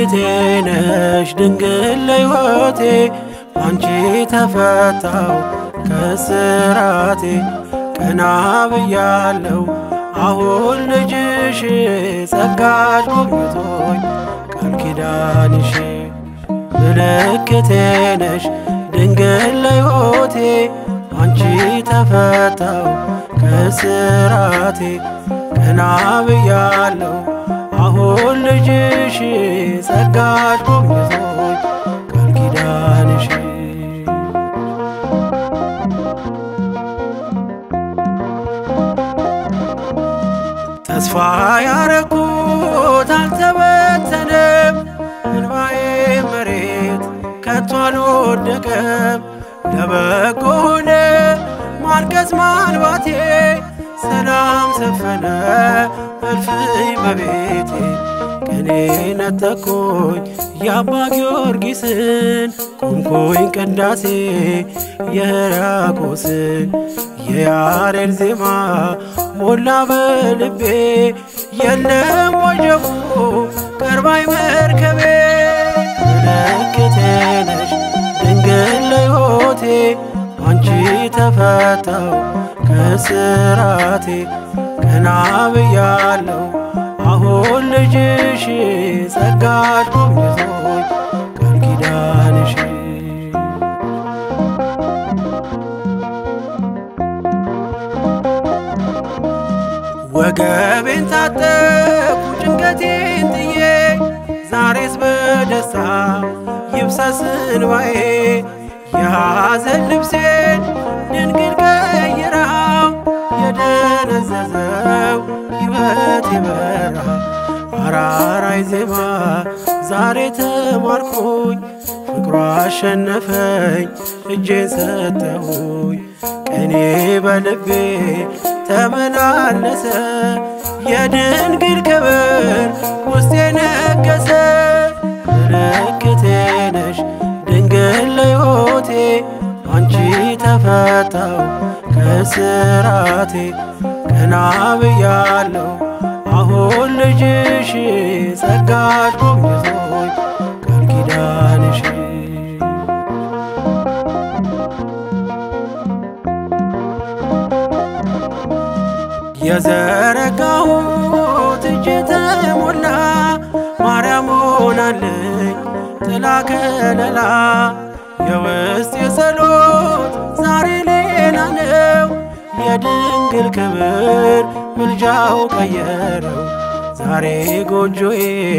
ምልክቴ ነሽ ድንግል ለሕይወቴ አንቺ ተፈታው ከስራቴ ቀና ብያለው አሁን ልጅሽ ጸጋሽ ጎብኝቶኝ ቃል ኪዳንሽ ምልክቴ ነሽ ድንግል ለሕይወቴ አንቺ ተፈታው ከስራቴ ቀና ብያለው አሁን ልጅሽ ጸጋሽ ጎብኝቶኝ ቃል ኪዳንሽ ተስፋ ያረኩት አልተበተነም፣ እንባዬ መሬት ከቶ አልወደቀም። ለበጎ ሆነ ማልቀስ ማልባቴ፣ ሰላም ሰፈነ እልፍኝ በቤቴ። ቅኔ ነጠቆኝ የአባ ጊዮርጊስን ቆምኩኝ ቅዳሴ የሕርያቆስን የያሬድ ዜማ ሞላ በልቤ የለም ወጀቡ ቀርባይ መርከቤ ምልክቴ ነሽ ድንግል ለሕይወቴ አንቺ ተፈታው ከስራቴ ቀና ብያለው አሁን ልጅሽ ጸጋሽ ጎብኝቶኝ ቃል ኪዳንሽ ወገቤን ታጠቁ ጭንቀቴን ጥዬ ዛሬስ በደስታ ይብሰስ እንባዬ የሐዘን ልብሴን ድንግል ቀይራው የደነዘዘው ሕይወት የበራ አራራይ ዜማ ዛሬ ተማርኩኝ ፍቅሯ አሸነፈኝ እጄን ሰጠሁኝ ቀኔ በልቤ ተመላለሰ የድንግል ክብር ውስጤ ነገሰ ምልክቴ ነሽ ድንግል ለሕይወቴ አንቺ ተፈታው ከስራቴ ቀና ብያለው አሁን ልጅሽ ጸጋሽ ጎብኝቶኝ ቃል ኪዳንሽ የዘረጋሁት እጄ ተሞላ ማርያም ሆናለኝ ጥላ ከለላ የውስጥ የጸሎት ዛሬ ሌላ ነው የድንግል ክብር ምልጃው ቀየረው ዛሬ ጎጆዬ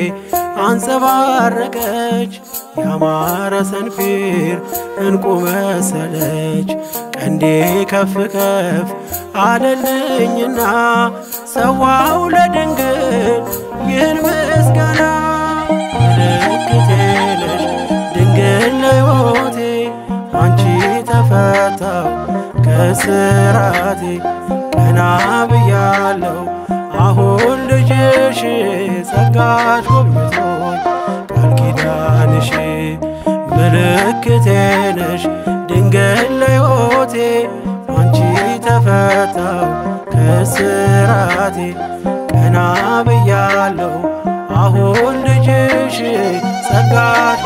አንጸባረቀች ያማረ ሰንፔር እንቁ መሰለች ቀንዴ ከፍ ከፍ አለልኝና ሰዋው ለድንግል ይህን ምስጋና ምልክቴ ነሽ ድንግል ለሕይወቴ አንቺ ተፈታው ከስራቴ ቀና ብያለው አሁን ልጅሽ ጸጋሽ ጎብኝቶኝ ቃል ኪዳንሽ ምልክቴ ነሽ ድንግል ለሕይወቴ አንቺ ተፈታው ከስራቴ ቀና ብያለው አሁን ልጅሽ ጸጋሽ